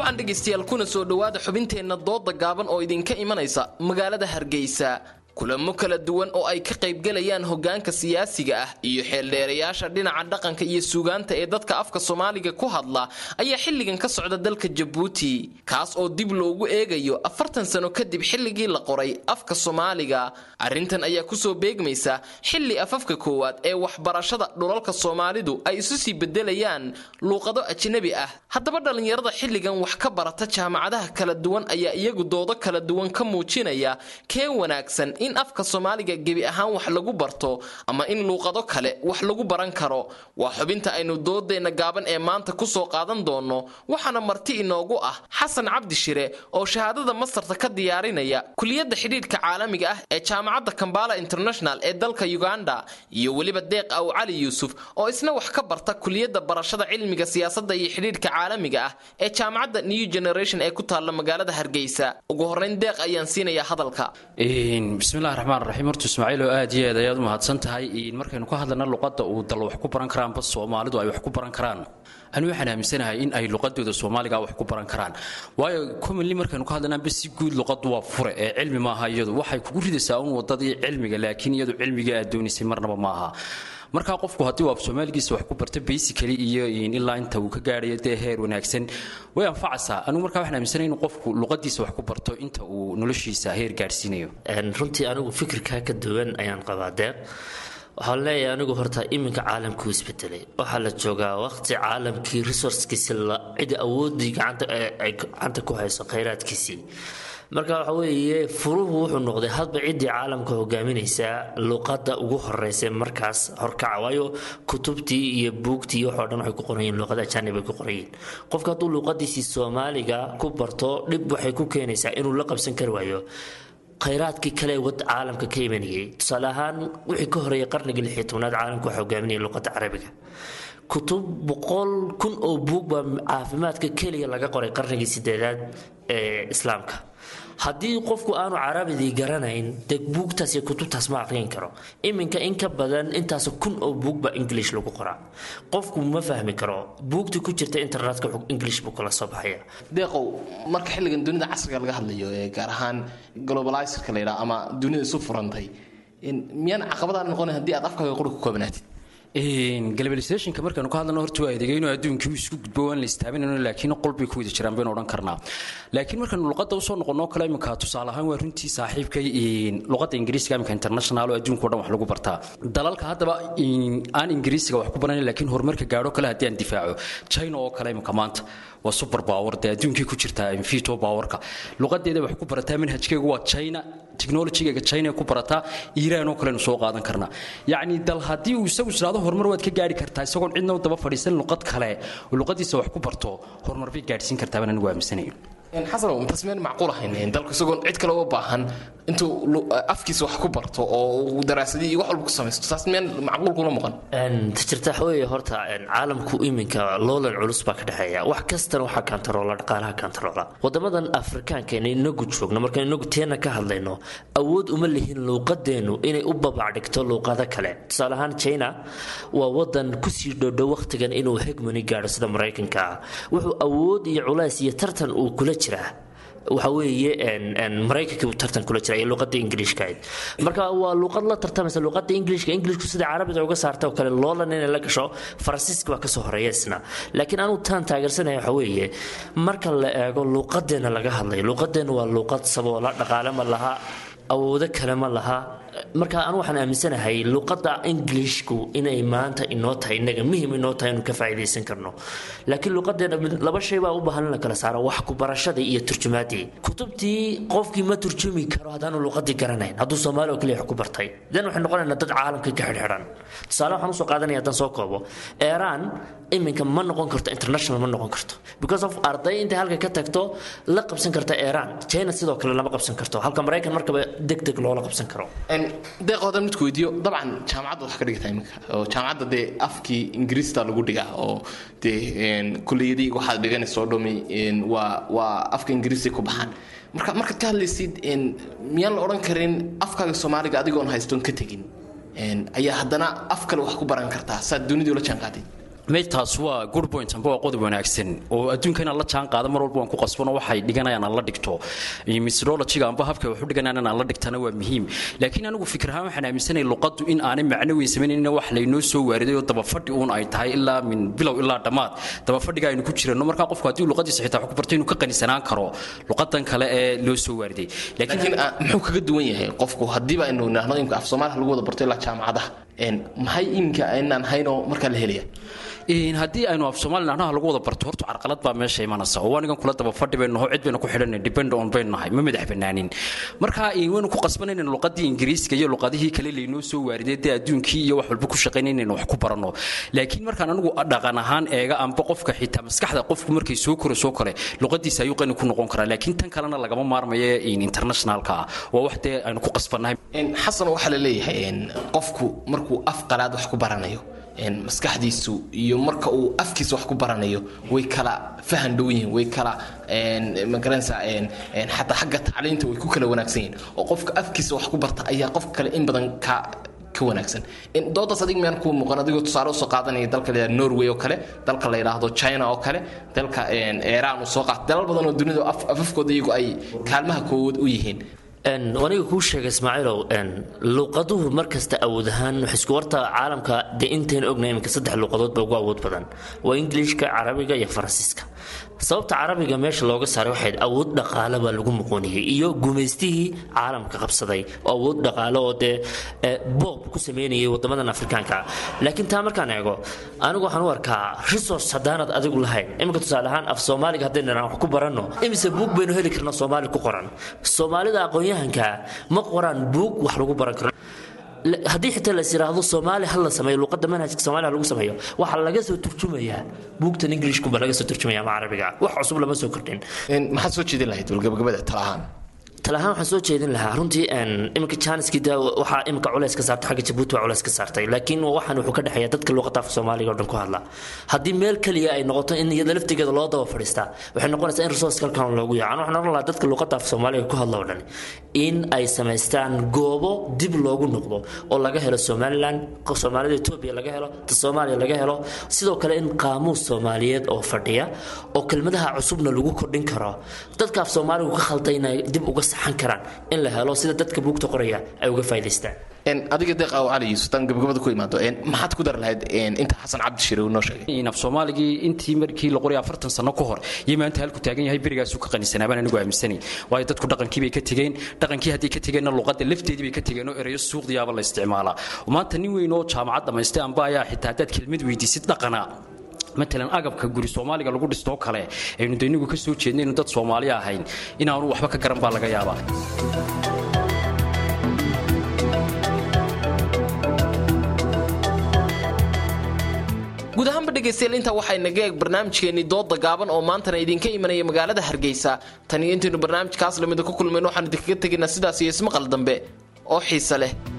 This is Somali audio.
wacan dhegaystayaal kuna soo dhowaada xubinteenna dooda gaaban oo idinka imanaysa magaalada hargeysa kulamo kala duwan oo ay ka qaybgalayaan hogaanka siyaasiga ah iyo xeeldheerayaasha dhinaca dhaqanka iyo suugaanta ee dadka afka soomaaliga ku hadla ayaa xilligan ka socda dalka jabuuti kaas oo dib loogu eegayo afartan sano kadib xilligii la qoray afka soomaaliga arrintan ayaa kusoo beegmaysa xilli afafka koowaad ee waxbarashada dhulalka soomaalidu ay isu sii bedelayaan luuqado ajnabi ah haddaba dhallinyarada xilligan wax ka barata jaamacadaha kala duwan ayaa iyagu doodo kala duwan ka muujinaya kee wanaagsan in afka soomaaliga gebi ahaan wax lagu barto ama in luuqado kale wax lagu baran karo waa xubinta aynu doodeenna gaaban ee maanta kusoo qaadan doonno waxaana marti inoogu ah xasan cabdi shire oo shahaadada mastarta ka diyaarinaya kuliyadda xidhiidhka caalamiga ah ee jaamacadda kambala international ee dalka uganda iyo weliba deeq aw cali yuusuf oo isna wax ka barta kuliyadda barashada cilmiga siyaasadda iyo xidhiidhka caalamiga ah ee jaamacadda new generation ee ku taalla magaalada hargeysa ugu horrayn deeq ayaan siinayaa hadalka bismillahi raxmaan raxiim horta ismaaciil oo aad iyo aad ayaad u mahadsan tahay markaynu ka hadlayna luqadda uu dal wax ku baran karaanba soomaalidu ay wax ku baran karaan anu waxaan aaminsanahay in ay luqadooda soomaaliga wax ku baran karaan waayo commonly markaynu ka hadlaynaanba si guud luqaddu waa fure ee cilmi maaha iyadu waxay kugu ridaysaa un wadadii cilmiga laakiin iyadu cilmiga aad doonaysay marnaba maaha markaa qofku haddii uu af soomaaligiisa wax ku barto basically iyo ilaa inta uu ka gaadhayo dee heer wanaagsan way anfacaysaa anigu markaa waxaan aaminsanay inuu qofku luqadiisa wax ku barto inta uu noloshiisa heer gaadhsiinayo runtii anigu fikirkaa ka duwan ayaan qabaa deeq waxaan leeyahay anigu horta iminka caalamkuu isbedelay waxaa la joogaa waqti caalamkii resourcekiisi cidi awoodii ay gacanta ku hayso khayraadkiisii marka waxa weeye furuhu wuxuu noqday hadba ciddii caalamka hogaaminaysaa luqadda ugu horeysa markaas horkaca waayo kutubtii iyo buugtii iyo waxoo dhan waxay ku qorayeen luqada ajaanib ay ku qorayeen qofka hadduu luqadiisii soomaaliga ku barto dhib waxay ku keenaysaa inuu la qabsan kari waayo khayraadkii kale wad caalamka ka imanayay tusaale ahaan wixii ka horeeyay qarnigii lixii tobnaad caalamka waxa hogaaminaya luqadda carabiga kutub boqol kun oo buug baa caafimaadka keliya laga qoray qarnigii sideedaad ee islaamka haddii qofku aanu carabidii garanayn dee buugtaas iyo kutubtaas ma aqriin karo iminka in ka badan intaas kun oo buugba english lagu qoraa qofku ma fahmi karo buugtii ku jirta internetka english buu kala soo baxaya deeqow marka xilligan dunida casriga laga hadlayo ee gaar ahaan globalizerka la yidhaha ama dunida isu furantay miyaan caqabadaan noqonayn haddii aad afkaaga quri ku koobanaatid globalisationka markaanu ka hadlano horta waa adeegayno adduunkii uu isku gudbo waan la istaaminayno laakiin qolbay ku wada jiraan baynu odhan karnaa laakiin markaanu luqadda usoo noqonoo kale iminka tusaale ahaan waa runtii saaxiibkay luqadda ingiriisiga iminka international oo adduunka o dhan wax lagu bartaa dalalka haddaba aan ingiriisiga wax ku baranayn laakiin horumarka gaadho kale haddii aan difaaco china oo kale iminka maanta waa super power dee adduunkii ku jirtaa infito powerka luqadeeda wax ku barataa manhajkeegu waa china technologygeega china ku barataa iiraan oo kalenu soo qaadan karnaa yacni dal haddii uu isagu isdhaado horumar waad ka gaari kartaa isagoon cidna u daba fadhiisan luqad kale oo luqadiisa wax ku barto horumar bay gaadhsiin kartaa baan anigu aaminsanayo xasanow intaas meen macquul ahayn dalku isagoon cid kale uga baahan intuu afkiisa wax ku barto oo daraasadii iyo wax walba ku samaysto taas meen macquul kula muuqan jirta waxaweeye horta caalamku iminka loolan culus baa ka dhexeeya wax kastana waxaa kantaroola dhaqaalaha kantaroola wadamadan afrikaanka ina inagu joogno markaan inagu teena ka hadlayno awood uma lihin luuqadeennu inay u babacdhigto luuqado kale tusaale ahaan china waa wadan kusii dhodho wakhtigan inuu hegmoni gaadho sida maraykanka ah wuxuu awood iyo culays iyo tartan uu kula jiraa waxa weeye maraykankii uu tartan kula jira iyo luuqada ingiliishkahayd marka waa luuqad la tartamaysa luuqada ingiliishka ingiliishku sida carabiga uga saarta oo kale loolan inay la gasho faransiiska baa kasoo horeeya isna laakiin anugu taan taageersanaya waxa weeye marka la eego luuqadeena laga hadlayo luuqadeena waa luuqad saboola dhaqaale ma laha awoodo kale ma laha marka anu waxaan aaminsanahay luuqada ingiliishku inay maanta inoo tahay inaga muhim inoo tahay inuu ka faa'iidaysan karno laakiin luuqadeena laba shay baa u baahan in la kala saaro wax ku barashadii iyo turjumaadii kutubtii qofkii ma turjumi karo haddaanu luuqadii garanayn hadduu soomaali oo kaliya wax ku bartay dan waxay noqonaynaa dad caalamka ka xidhxidhan tusaale waxaan usoo qaadanaya haddaan soo koobo iran iminka ma noqon karto international ma noqon karto because of arday intay halka ka tagto la qabsan karta iran china sidoo kale lama qabsan karto halka maraykan markaba deg deg loola qabsan karo deeqoodan midku weydiiyo dabcan jaamacadda wax ka dhigtaa iminka oo jaamacadda dee afkii ingiriista lagu dhigaa oo dee kuliyadii waxaad dhiganaysa oo dhumi waa waa afka ingiriisi ku baxaan marka markaad ka hadlaysid miyaan la odhan karin afkaaga soomaaliga adigoon haystoon ka tegin ayaa haddana af kale wax ku baran kartaa saad dunidii ula jaanqaaday meydtaas waa good point amba waa qodob wanaagsan oo adduunka inaan la jaan qaado mar walba waan ku qasbano waxay dhiganayaan aan la dhigto methodologiga amba habka wax u dhiganayaan aan la dhigtana waa muhiim laakiin anigu fikir ahaan waxaan aaminsanay luqaddu in aanay macno weyn samaynayn wax laynoo soo waariday oo dabafadhi uun ay tahay ilaa min bilow ilaa dhammaad dabafadhiga aynu ku jirano markaa qofku haddii luqadiisa xitaa wax ku barto inuu ka qanisanaan karo luqadan kale ee loo soo waariday laakiin muxuu kaga duwan yahay qofku haddiiba aynu idhaahno imka af soomaaliya lagu wada barto ilaa jaamacadaha maxay iminka aynaan haynoo markaa la helaya haddii aynu af soomaali nahnaha lagu wada barto horta carqalad baa meesha imanaysa oo anigan kula daba fadhi baynu naho cid baynu ku xidhanay depend on baynu nahay ma madax banaanin marka waynu ku qasbanaynan luqadii ingiriiska iyo luqadihii kale laynoo soo waariday dee adduunkii iyo wax walba ku shaqaynaynaynu wax ku baranno laakiin markaan anigu dhaqan ahaan eega amba qofka xitaa maskaxda qofku markay soo koro soo kale luqadiisa ayuu qani ku noqon karaa laakiin tan kalena lagama maarmayo internationalka ah waa wax dee aynu ku qasbannahay xasan waxaa la leeyahay qofku markuu af qalaad wax ku baranayo maskaxdiisu iyo marka uu afkiisa wax ku baranayo way kala fahan dhow yihiin way kala magaranaysa xataa xagga tacliinta way ku kala wanaagsan yihiin oo qofka afkiisa wax ku barta ayaa qofka kale in badan ka ka wanaagsan doodaas adig miyaan kuu muuqan adigoo tusaale usoo qaadanaya dalka la yidhahdo norway oo kale dalka la yidhaahdo china oo kale dalka iiraan uu soo qaata dalal badan oo dunida afafkooda iyagu ay kaalmaha koowaad u yihiin aniga kuu sheega ismaaciilow luuqaduhu markasta awood ahaan isku warta caalamka dee intayna ogna iminka saddex luuqadood ba ugu awood badan waa ingiliishka carabiga iyo faransiiska sababta carabiga meesha looga saaray waxayd awood dhaqaale baa lagu muqooniyey iyo gumaystihii caalamka qabsaday oo awood dhaqaale oo dee boob ku sameynayay wadamadan afrikaanka laakiin taa markaan eego anigu waxaan u arkaa resource haddaanad adigu lahayn iminka tusaale ahaan af soomaaliga haddaynu idhaan wax ku baranno imise buug baynu heli karnaa soomaali ku qoran soomaalida aqoon-yahanka ma qoraan buug wax lagu baran karo haddii xitaa las yiraahdo soomaali ha la sameeyo luuqadda manhajka soomaaliya lagu sameeyo waxaa laga soo turjumayaa buugtan ingilishkunba laga soo turjumaya ama carabiga wax cusub lama soo kordhin maxaad soo jeedin lahayd walgabagabada tala ahaan talahaan waxaan soo jeedin lahaa runtii iminka janiski da waxaa iminka culays ka saartay xagga jabuuti waa culays ka saartay laakiin waxaan wuxuu ka dhexeeya dadka luuqadda af soomaaliga oo dhan ku hadla haddii meel keliya ay noqoto in iyada laftigeeda loo daba fadhiistaa waxay noqonaysaa in resource kalkan loogu yacan waxaan oran lahaa dadka luuqadda af soomaaliga ku hadla oo dhan in ay samaystaan goobo dib loogu noqdo oo laga helo somaliland soomaalida etoobiya laga helo ta soomaaliya laga helo sidoo kale in qaamuus soomaaliyeed oo fadhiya oo kelmadaha cusubna lagu kordhin karo dadka af soomaaligu ka khalday inay dib uga saxan karaan in la helo sida dadka buugta qoraya ay uga faa'idaystaan adiga deeq aw cali yuusuf tan gabagabada ku imaado maxaad ku dar lahayd inta xasan cabdi shire uu noo sheegay af soomaaligii intii markii la qoray afartan sano ka hor iyo maanta halku taagan yahay berigaasuu ka qanisanaa baan anigu aaminsanay waayo dadku dhaqankii bay ka tegeen dhaqankii haddii ka tegeenna luqadda lafteedii bay ka tegeen oo erayo suuqdiyaaba la isticmaalaa maanta nin weyn oo jaamacad dhammaystay amba ayaa xitaa haddaad kelmad weydiisid dhaqana matalan agabka guri soomaaliga lagu dhistoo kale aynu daynigu ka soo jeedna inu dad soomaali ahayn inaanu waxba ka garan baa laga yaabaa guud ahaanba dhegaystayaal intaa waxay naga eeg barnaamijkeennii dooda gaaban oo maantana idinka imanaya magaalada hargeysa tan iyo intaynu barnaamijkaas lamida ku kulmayno waxaan idinkaga tegaynaa sidaas iyo ismaqal dambe oo xiise leh